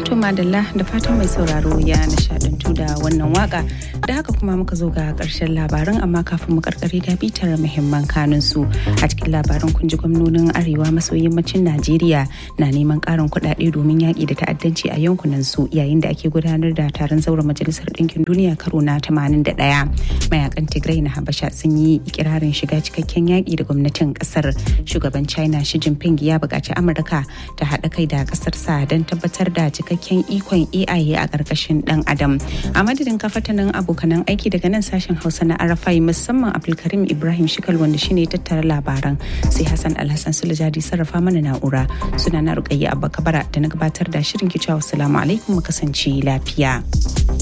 To madalla da fatan mai sauraro ya nishadantu da wannan waka da haka kuma muka zo ga karshen labaran amma kafin mu karkare ga bitar muhimman kanun su a cikin labaran kun ji gwamnonin arewa maso yammacin Najeriya na neman karin kuɗaɗe domin yaƙi da ta'addanci a yankunan su yayin da ake gudanar da taron zauren majalisar ɗinkin duniya karo na 81 mayakan Tigray na Habasha sun yi ikirarin shiga cikakken yaƙi da gwamnatin ƙasar shugaban China Xi Jinping ya buƙaci Amurka ta haɗa kai da ƙasarsa don tabbatar da cikakken ikon AI a ƙarƙashin ɗan adam. A madadin kafatanin abokanan aiki daga nan sashen Hausa na Arafai musamman Abdulkarim Ibrahim Shikal wanda shine tattara labaran sai Hassan Alhassan Sulajadi sarrafa mana na'ura suna na Rukayya Abba Kabara da na gabatar da shirin kicewa salamu alaikum mu kasance lafiya.